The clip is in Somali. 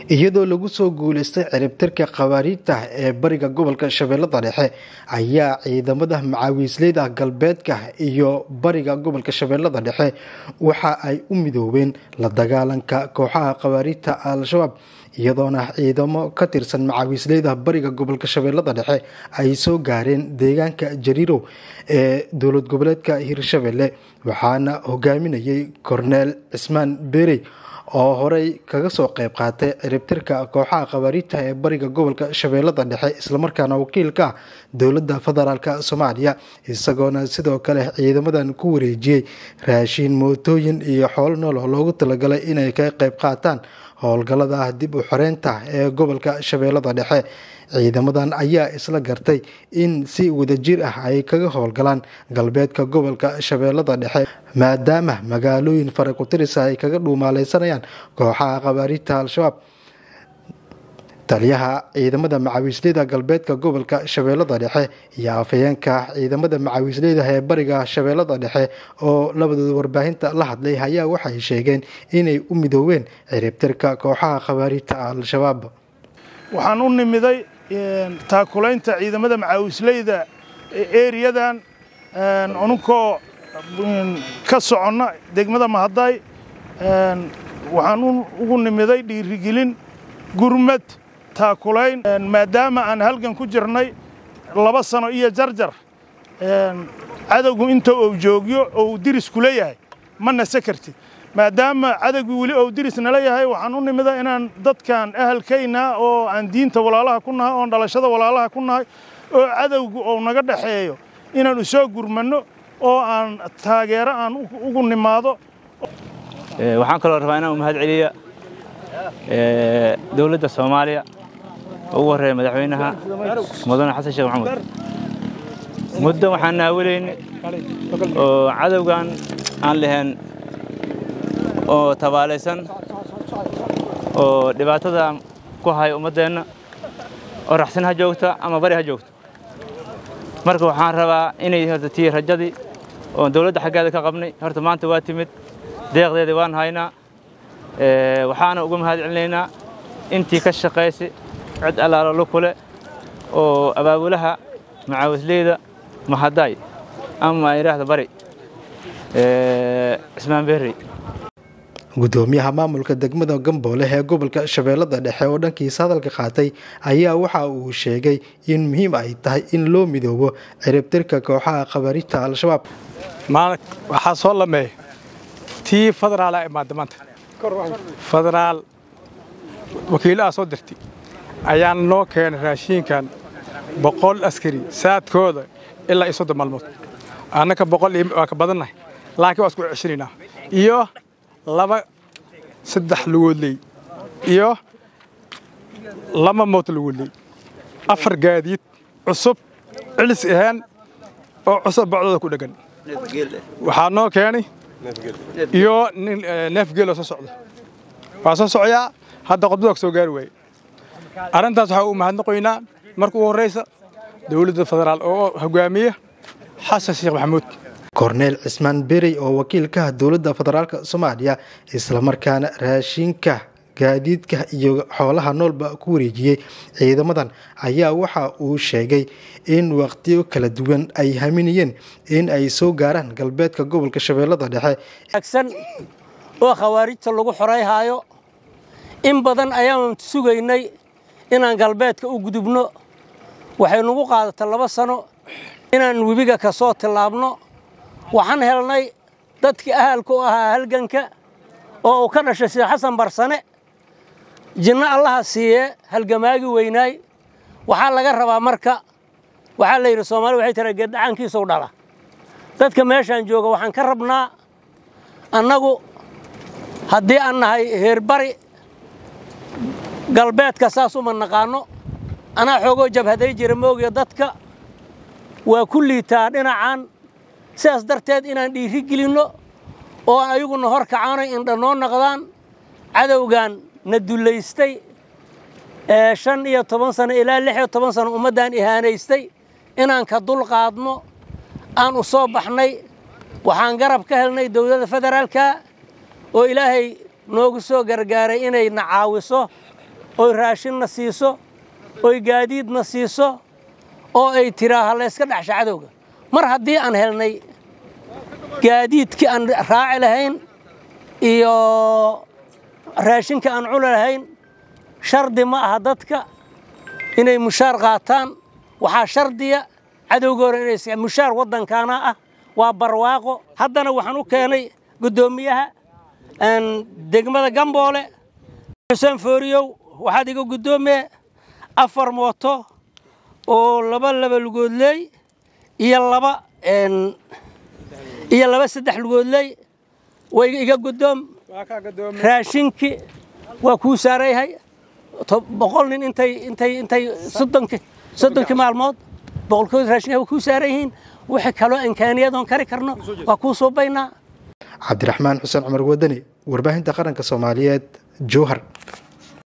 iyadoo lagu soo guuleystay ciribtirka khawaariijta ee bariga gobolka shabeellada dhexe ayaa ciidamada macaawiisleyda galbeedka iyo bariga gobolka shabeellada dhexe waxa ay u midoobeen la dagaalanka kooxaha khawaariijta al-shabaab iyadoona ciidamo ka tirsan macaawiisleyda bariga gobolka shabeellada dhexe ay soo gaareen deegaanka jariirow ee dowlad goboleedka hirshabelle waxaana hogaaminayay korneel cismaan beerey oo horey kaga soo qayb qaatay ciribtirka kooxaha khawaariijta ee bariga gobolka shabeellada dhexe islamarkaana wakiilka ah dowladda federaalk soomaaliya isagoona sidoo kale ciidamadan ku wareejiyey raashiin mootooyin iyo xoolo nool oo loogu talagalay inay ka qayb qaataan howlgallada dib u xoreynta ee gobolka shabeellada dhexe ciidamadan ayaa isla gartay in si wadajir ah ay kaga howlgalaan galbeedka gobolka shabeellada dhexe maadaama magaalooyin farakutirisa ay kaga dhuumaaleysanayaan kooxaha khawaariijta al-shabaab taliyaha ciidamada macaawiisleyda galbeedka gobolka shabeellada dhexe iyo afhayeenka ciidamada macaawiisleyda ee bariga shabeellada dhexe oo labadooda warbaahinta la hadlay ayaa waxay sheegeen inay u midooween ciribtirka kooxaha khawaariijta al-shabaab waxaan u nimiday taakulaynta ciidamada macaawisleyda eriyadan anunkoo ka soconna degmada mahadday waxaan ugu nimiday dhiirigelin gurmad taakulayn maadaama aan halgan ku jirnay laba sano iyo jarjar cadowgu inta uu joogyo ou dirisku leeyahay ma nase kartid maadaama cadowgii weli ou diris nala yahay waxaan u nimida inaan dadkan ahalkayna oo aan diinta walaalaha ku nahay oon dhalashada walaalaha ku nahay oo cadowgu ou naga dhexeeyo inaan usoo gurmanno oo aan taageero aan ugu nimaado waxaan kaloo rabaa inaan u mahad celiya dowladda soomaaliya oo ugu horreeya madaxweynaha mudane xasan sheekh maxamuud muddo waxaan naawilayni oo cadowgan aan lahayn oo tabaalaysan oo dhibaatada ku haya ummaddeenna oo raxsin ha joogta ama bari ha joogto marka waxaan rabaa inay horta tii rajadii oon dawladda xaggeeda ka qabnay horta maanta waa timid deeqdeedii waan haynaa waxaana uga mahad celinaynaa intii ka shaqaysa cid allaalo lukule oo abaabulaha macaawisleyda mahadday ama idhaahda bari cismaan berrey gudoomiyaha maamulka degmada gamboole ee gobolka shabeellada dhexe oo dhankiisa hadalka qaatay ayaa waxa uu sheegay in muhiim ay tahay in loo midoobo ciribtirka kooxaha khawaariijta al-shabaab waxaa soo lameeya tii federaala imaada maanta federaal wakiilaha soo dirtay ayaan noo keenay raashiinkan boqol askari saadkooda ilaa iyo soddon maalmood annaka boqol waa ka badannahay laakiin waa isku ceshinaynaa iyo laba saddex lugoodley iyo laba moot lugoodley afar gaadiid cusub cilis ahaan oo cusub bacdooda ku dheggan waxaa noo keenay iyo nin neefgeeloo soo socda waa soo socoyaa hadda qodbada soo gaari waaye arrintaas waxaa u mahadnaqoynaa marka ugu horraysa dowladda federaal oo hogaamiya xasan sheekh maxamuud korneel cismaan berey oo wakiilkaha dowladda federaalk soomaaliya islamarkaana raashinka gaadiidka iyo xoolaha noolba ku wareejiyey ciidamadan ayaa waxa uu sheegay in waqtiyo kala duwan ay haminayeen in ay soo gaaraan galbeedka gobolka shabeellada dhexe oo khawaarijta lagu xorayhaayo in badan ayaan sugaynay inaan galbeedka u gudubno waxay nagu qaadata laba sano inaan webiga ka soo tillaabno waxaan helnay dadkii ahalka u ahaa halganka oo uu ka dhashay sheekh xasan barsane jinno allaha siiyee halgamaagi weynaay waxaa laga rabaa marka waxaa la yidhi soomaalida waxay tira geeddhacaankiisuu dhala dadka meeshaan jooga waxaan ka rabnaa annagu haddii aan nahay heerbari galbeedka saas uma naqaanno anaa xoogoo jabhaday jira moogiya dadka waa ku liitaa dhinacan sidaas darteed inaan dhiiri gelinno oo ayaguna hor kacaanay indha noo naqdaan cadowgan na dullaystay ee shan iyo toban sano ilaa lix iyo toban sano ummaddaan ihaanaystay inaan ka dul qaadno aan u soo baxnay waxaan garab ka helnay dowladda federaalka oo ilaahay noogu soo gargaaray inay na caawiso oy raashinna siiso oy gaadiidna siiso oo ay tiraaha layska dhexsha cadowga mar haddii aan helnay gaadiidkii aan raaci lahayn iyo raashinka aan cuni lahayn shardi ma aha dadka inay mushaar qaataan waxaa shardiya cadowga hore inay mushaar waddankaana ah waa barwaaqo haddana waxaan u keenay guddoomiyaha degmada gamboole xuseen fooriyow waxaad iga guddoomiye afar mooto oo laba laba lugoodley iyo laba iyo laba saddex lugoodley way iga guddoom raashinkii waa kuu saarayhay boqol nin intay intay intay soddonkii soddonkii maalmood boqolkood raashinka waa kuu saaran yihiin wixii kaloo imkaaniyadoon kari karno waa kuu suubaynaa cabdiraxmaan xuseen cumar wadani warbaahinta qaranka soomaaliyeed jowhar